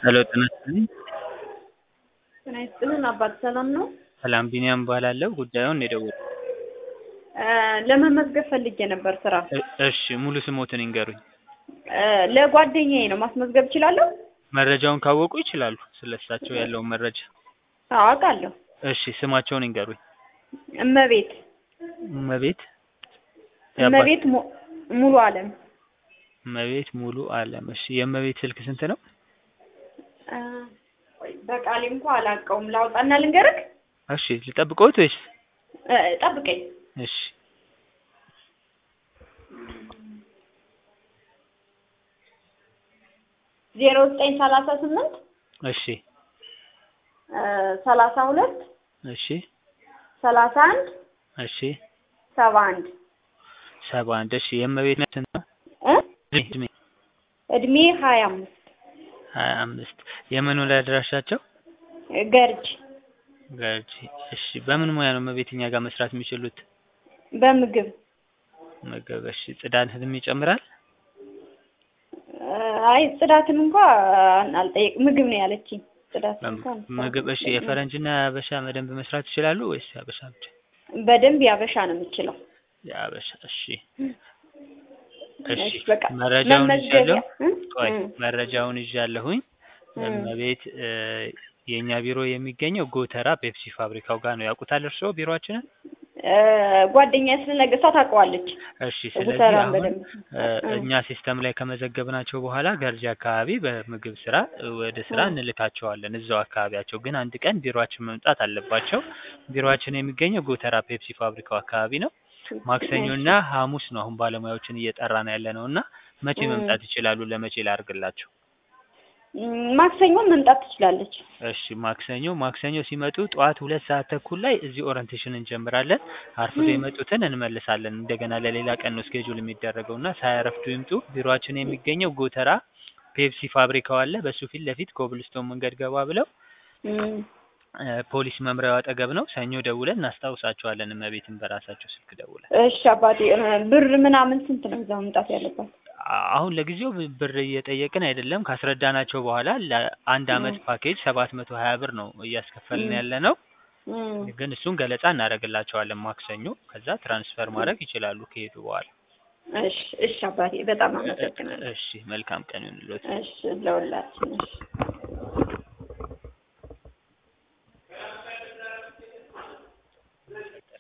ሄሎ ጤና ይስጥልኝ። ጤና ይስጥልን አባት ሰላም ነው? ሰላም ቢኒያም እባላለሁ። ጉዳዩን የደወልኩት እ ለመመዝገብ ፈልጌ ነበር ስራ። እ- እሺ ሙሉ ስሞትን ይንገሩኝ። እ ለጓደኛዬ ነው ማስመዝገብ እችላለሁ? መረጃውን ካወቁ ይችላሉ፣ ስለ እሳቸው ያለውን መረጃ። አዎ አውቃለሁ። እሺ ስማቸውን ይንገሩኝ። እመቤት እመቤት የአባት- እመቤት mu- ሙሉ አለም እመቤት ሙሉ አለም። እሺ የእመቤት ስልክ ስንት ነው? እ ቆይ በቃሌ እንኳ አላውቀውም። ላውጣና ልንገርክ? እሺ ልጠብቀውት ወይስ? እ ጠብቀኝ። እሺ ዜሮ ዘጠኝ ሰላሳ ስምንት እሺ እ ሰላሳ ሁለት እሺ ሰላሳ አንድ እሺ ሰባ አንድ ሰባ አንድ እሺ የእመቤት ስንት ነው? እ እድሜ እድሜ ሀያ አምስት ሀያ አምስት የመኖሪያ አድራሻቸው ገርጅ ገርጂ። እሺ በምን ሙያ ነው እመቤት እኛ ጋር መስራት የሚችሉት? በምግብ ምግብ። እሺ ጽዳትንም ይጨምራል? እ አይ ጽዳትን እንኳ አልጠየቅ ምግብ ነው ያለችኝ። ጽዳት እንኳን ምግብ። እሺ የፈረንጅና የሀበሻ በደንብ መስራት ይችላሉ ወይስ የሀበሻ ብቻ? በደንብ ያበሻ ነው የምችለው። የሀበሻ። እሺ እሺ እሺ በቃ መረጃውን መመዝገቢያ ይዣለሁ። እ? ቆይ እ። መረጃውን ይዣለሁኝ። እ። እመቤት እ የእኛ ቢሮ የሚገኘው ጎተራ ፔፕሲ ፋብሪካው ጋር ነው። ያውቁታል እርስዎ ቢሮአችንን? እ ጓደኛዬ ስለነገ እሷ ታውቀዋለች። እሺ ስለዚህ ጉተራን አሁን በደንብ እ እ። እኛ ሲስተም ላይ ከመዘገብናቸው በኋላ ገርጂ አካባቢ በምግብ ስራ እ ወደ ስራ እ። እንልካቸዋለን። እዛው አካባቢያቸው ግን አንድ ቀን ቢሮአችን መምጣት አለባቸው። ቢሮአችን የሚገኘው ጎተራ ፔፕሲ ፋብሪካው አካባቢ ነው። ማክሰኞና ሐሙስ ነው አሁን ባለሙያዎችን እየጠራን ያለ ነው እና መቼ እ። መምጣት ይችላሉ? ለመቼ ላድርግላቸው? እም፣ ማክሰኞ መምጣት ትችላለች። እሺ ማክሰኞ ማክሰኞ ሲመጡ ጠዋት ሁለት ሰዓት ተኩል ላይ እዚህ ኦሪንቴሽን እንጀምራለን። አርፍዶ እ። የመጡትን እንመልሳለን። እንደገና ለሌላ ቀን ነው ስኬጁል የሚደረገው እና ሳያረፍዱ ይምጡ። ቢሮአችን የሚገኘው ጎተራ ፔፕሲ ፋብሪካው አለ። በሱ ፊት ለፊት ኮብልስቶን መንገድ ገባ ብለው እም፣ እ ፖሊስ መምሪያው አጠገብ ነው። ሰኞ ደውለን እናስታውሳቸዋለን። እመቤትን በራሳቸው ስልክ ደውለን እሺ አባቴ እ ብር ምናምን ስንት ነው እዛ መምጣት ያለባት? አ- አሁን ለጊዜው ብ- ብር እየጠየቅን አይደለም። ካስረዳናቸው በኋላ ለአንድ አመት እ። ፓኬጅ ሰባት መቶ ሀያ ብር ነው እያስከፈልን እ። ያለ ነው። እም፣ ግን እሱን ገለጻ እናደርግላቸዋለን ማክሰኞ። ከዛ ትራንስፈር ማድረግ ይችላሉ ከሄዱ በኋላ። እሺ እሺ አባቴ በጣም አመሰግናለሁ። እሺ መልካም ቀን ይሁንልዎት። እሺ ለሁላችን እሺ